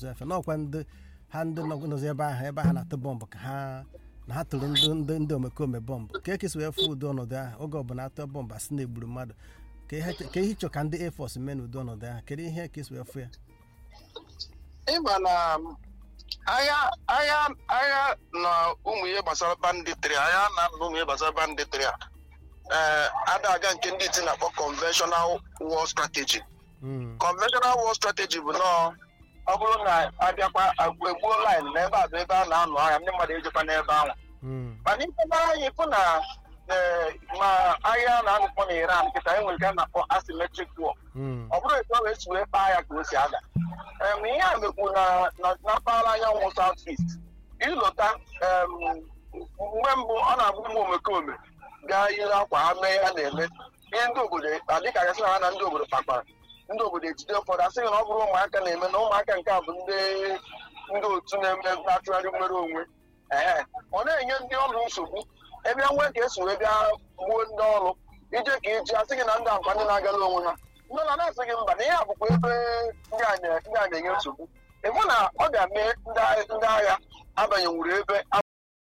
na-azụ efe n'ọkwa ndị ha ndị nọ- nọzi ebe ahụ ebe ha na-atụ bọmbụ ka ha na ha tụrụ ndị ndị ndị omekome bọmbụ ka ekesi wee fụ ụdị ọnọdụ ahụ oge ọbụla atụ bọmbụ asị na egburu mmadụ ka ihe ka ihe ịchọ ka ndị air force mee n'ụdị ọnọdụ ahụ kedu ihe ka esi wee fụ ya ịma na agha agha agha na ụmụ ihe gbasara banditri agha na ụmụ ihe gbasara banditri a ee ada aga nke ndị iti na-akpọ conventional war strategy Mm, conventional war strategy bụ nọọ ọ bụrụ na abịakwa egbuo line na ebe a bụ ebe a na-anụ agha ndị mmadụ ejekwa n'ebe ahụ mm, mana ife mara anyị fụ na ee, ma agha na-anụkpọ na iran kịta enwere nke a na-akpọ asymmetric war mm, ọ bụrụ etu ọ wee si wee kpaa ya ka o si ada em ihe a mekwu na na- na mpaghara anyanwụ south east ịlọta em, mgbe mbụ ọ na-abụ ụmụ omekome gaa yiri akwa ha mee ha na-eme ihe ndị obodo adịka gasị na ha na ndị obodo kpakpara ndị obodo ejide ụfọdụ asịghị na ọ bụrụ ụmụaka na-eme na ụmụaka nke a bụ ndị ndị otu na-eme na-achụgharị nwere onwe ee ọ na-enye ndị ọrụ nsogbu ebe nwee ka esi wee bịa gbuo ndị ọrụ ije ka iji asị gị na ndị akwa ndị na-agala onwe ha ndị na na-asị gị mba na ihe a bụkwa ebe ndị a na- ndị a na-enye nsogbu ịhụ na ọ ga-eme ndị agha- ndị agha abanyenwuru ebe a